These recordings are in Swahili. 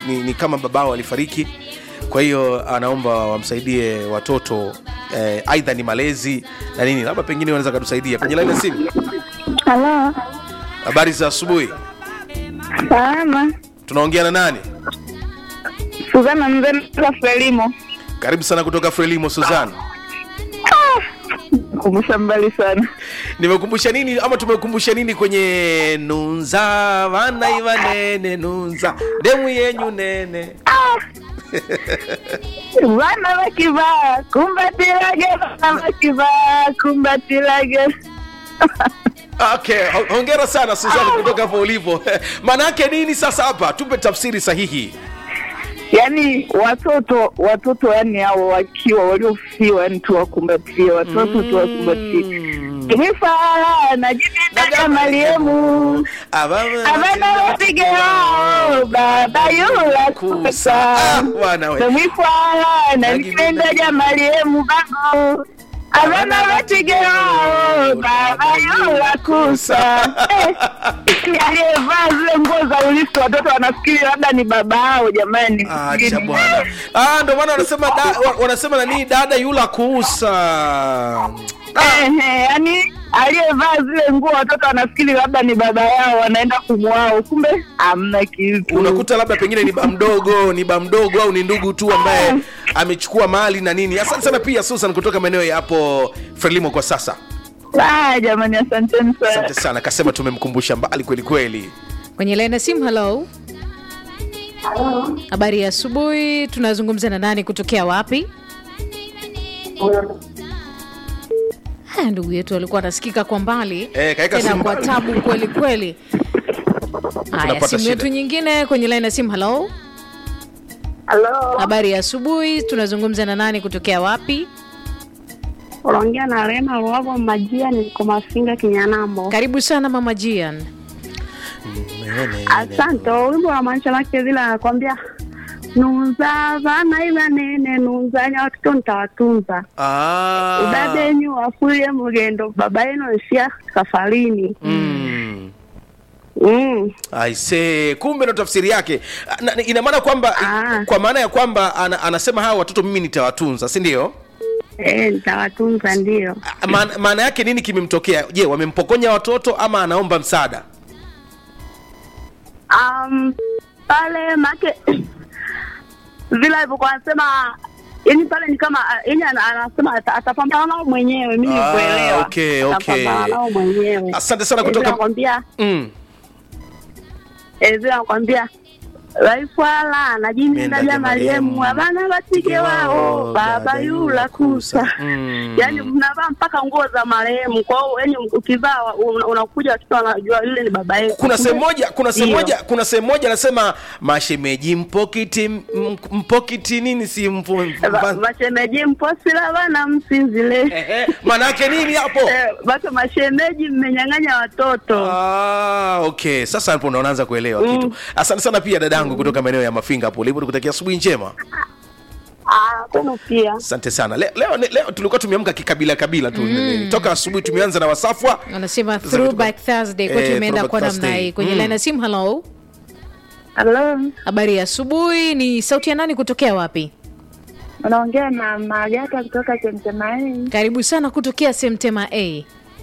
ni, ni kama babao alifariki kwa hiyo anaomba wamsaidie watoto eh, aidha ni malezi na nini labda pengine wanaweza katusaidia kwenye laini ya simu Halo, habari za asubuhi salama. tunaongea na nani Suzana Mzee Frelimo. karibu sana kutoka frelimo suzan Kumbusha mbali sana. nimekumbusha nini ama tumekumbusha nini kwenye nunza vana ivanene nunza demu yenyu nene Vana vakivaa kumbatilage, vana vakivaa kumbatilage. okay ho- hongera sana suzan kutoka hapo ulipo maana yake nini sasa hapa tupe tafsiri sahihi Yaani watoto watoto, yani hao wakiwa waliofiwa, yani tuwakumbatie watoto, tuwakumbatie. Kimifala na jibitaga Mariemu abana bapige wao baba yula kusa Ah, bwana we. Namwifala na nipenda ja Mariemu bago abana bapige wao baba yula kusa Eh, aliyevaa zile nguo za ulisi watoto wanafikiri labda ni baba yao jamani. acha bwana ah, ndo maana wanasema da, wa- wanasema nanii dada yula kuusa Ehe, yani aliyevaa zile nguo watoto wanafikiri labda ni baba yao, wanaenda kumwao, kumbe hamna kitu. unakuta labda pengine ni ba mdogo ni ba mdogo au ni ndugu tu ambaye amechukua mali na nini asante sana pia susan kutoka maeneo ya hapo frelimo kwa sasa Ah, jamani, asanteni sana. asante sana kasema tumemkumbusha mbali kweli kweli kwenye laini ya simu halo habari ya asubuhi tunazungumza na nani kutokea wapi haya ndugu yetu alikuwa anasikika kwa mbali Eh, kaeka tena simu kwa mbali. tabu kweli kweli haya Tunapata simu shida. yetu nyingine kwenye laini ya simu halo Halo, habari ya asubuhi tunazungumza na nani kutokea wapi unaongea na Rema Ruago Majia, niko Mafinga Kinyanambo. karibu sana mama jian Asante. Wimbo wa maisha lake vile anakwambia nunza vana ila nene nunzanya watoto nitawatunza ah. udadenyu wafuye mugendo baba yenu isia safarini mm. mm. aise kumbe ndo tafsiri yake na, na- ina maana kwamba Ah. kwa maana ya kwamba ana, anasema hawa watoto mimi nitawatunza si ndio E, nitawatunza ndio. Ah, maana maana yake nini kimemtokea je wamempokonya watoto ama anaomba msaada Um, pale make vile alivyokuwa anasema yani pale ni kama yani ana- anasema ata- atapambana nao mwenyewe mimi Ah, kuelewa okay, okay. atapambana nao mwenyewe Asante sana Eh, vile kutoka- anakwambia mm. eh, vile anakwambia vaifwala najiminda ja mariemu abana batige wao baba yula kusa Mm. yaani mnavaa mpaka nguo za marehemu kwa hiyo yani ukivaa una- unakuja watoto wanajua yule ni baba yetu kuna sehemu moja kuna sehemu Ndio. moja kuna sehemu moja anasema mashemeji mpokiti m- mpokiti nini si mpo, Va- mpa- mashemeji mposila bana msinzile Ehe, maana yake nini hapo Eh, basi mashemeji mmenyang'anya watoto Ah, okay sasa hapo ndo unaanza kuelewa kitu asante sana pia dadangu kutoka maeneo ya mafinga hapo ulipo nikutakia asubuhi njema Ah, tena pia asante sana leo, leo, leo tulikuwa tumeamka kikabila kabila tu mm. toka asubuhi tumeanza na wasafwa wanasema Sasa throwback thursday kwetu Eh, imeenda throwback kwa namna Thursday. hii kwenye Mm. laini ya simu halo halo habari ya asubuhi ni sauti ya nani kutokea wapi unaongea na magata kutoka chemchemaii karibu sana kutokea semtema a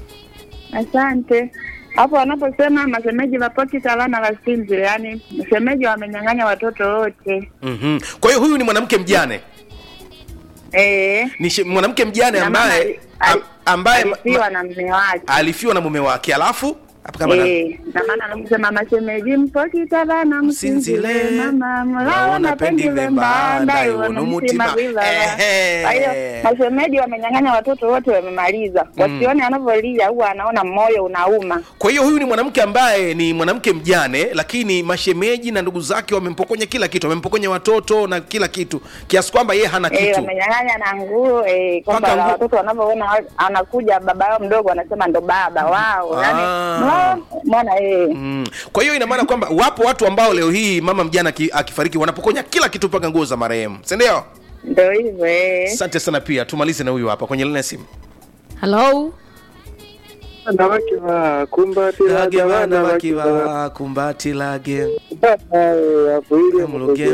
asante hapo wanaposema mashemeji vapoti salana vasinzile yaani mashemeji wamenyang'anya watoto wote mm-hmm. kwa hiyo huyu ni mwanamke mjane Eh, ni she- mwanamke mjane na mama ambaye ali- ali- am- ambaye ma- alifiwa na mme wake alifiwa na mume wake alafu hapo kama na- Eh, na maana anakusema mashemeji mpokitavana Msinzile, msinzile mama mlaona mlaona pendi pendi vembanda, vembanda iwono mutima. iwonomutima vivava Ehe. kwa hiyo mashemeji wamenyang'anya watoto wote wamemaliza wasione anavyolia huwa anaona moyo unauma kwa hiyo huyu ni mwanamke ambaye ni mwanamke mjane lakini mashemeji na ndugu zake wamempokonya kila kitu wamempokonya watoto na kila kitu kiasi kwamba yeye hana Eh, kitu wamenyang'anya na nguo eh, kwamba Mpaka nguo. watoto wanavyoona wa- anakuja baba yao mdogo wanasema ndo baba wao yani Ah. mwana eh. Mm. kwa hiyo ina maana kwamba wapo watu ambao leo hii mama mjana aki- akifariki wanapokonya kila kitu mpaka nguo za marehemu sindio ndo hivyo eh. asante sana pia tumalize na huyu hapa kwenye lina simu halo wanawake wa kumbatila lage gavana bana wakiwa wakiwa kumbati lage hapo ile Mluge